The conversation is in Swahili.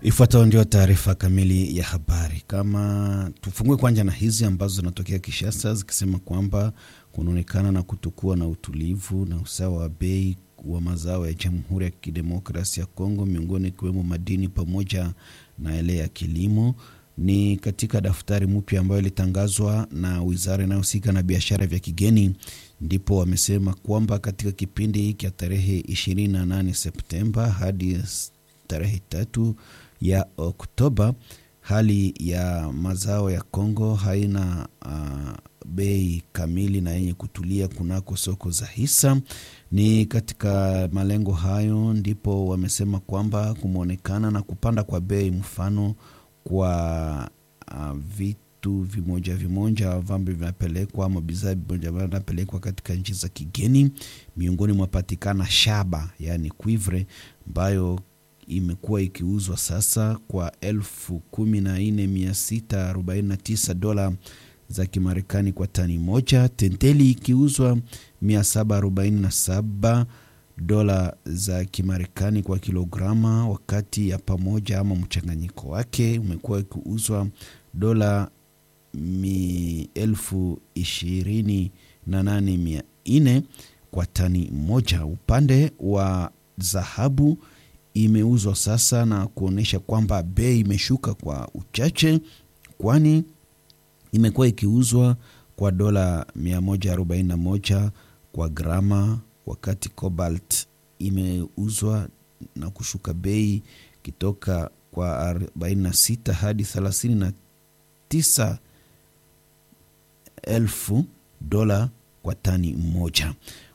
Ifuatayo ndio taarifa kamili ya habari. Kama tufungue kwanza na hizi ambazo zinatokea Kishasa zikisema kwamba kunaonekana na kutokuwa na utulivu na usawa wa bei wa mazao ya Jamhuri ya Kidemokrasia ya Kongo, miongoni ikiwemo madini pamoja na yale ya kilimo ni katika daftari mpya ambayo ilitangazwa na wizara inayohusika na biashara vya kigeni, ndipo wamesema kwamba katika kipindi hiki ya tarehe 28 Septemba hadi tarehe tatu ya Oktoba, hali ya mazao ya Kongo haina uh, bei kamili na yenye kutulia kunako soko za hisa. Ni katika malengo hayo ndipo wamesema kwamba kumeonekana na kupanda kwa bei, mfano kwa uh, vitu vimoja vimoja ambavyo vinapelekwa ama bidhaa vimoja vinapelekwa katika nchi za kigeni. Miongoni mwapatikana shaba, yani cuivre ambayo imekuwa ikiuzwa sasa kwa elfu kumi na nne mia sita arobaini na tisa dola za Kimarekani kwa tani moja. Tenteli ikiuzwa mia saba arobaini na saba dola za Kimarekani kwa kilograma, wakati ya pamoja ama mchanganyiko wake umekuwa ikiuzwa dola elfu ishirini na nane mia nne kwa tani moja. Upande wa dhahabu imeuzwa sasa na kuonyesha kwamba bei imeshuka kwa uchache, kwani imekuwa ikiuzwa kwa dola 141 kwa grama, wakati cobalt imeuzwa na kushuka bei kitoka kwa 46 hadi 39 elfu dola kwa tani moja.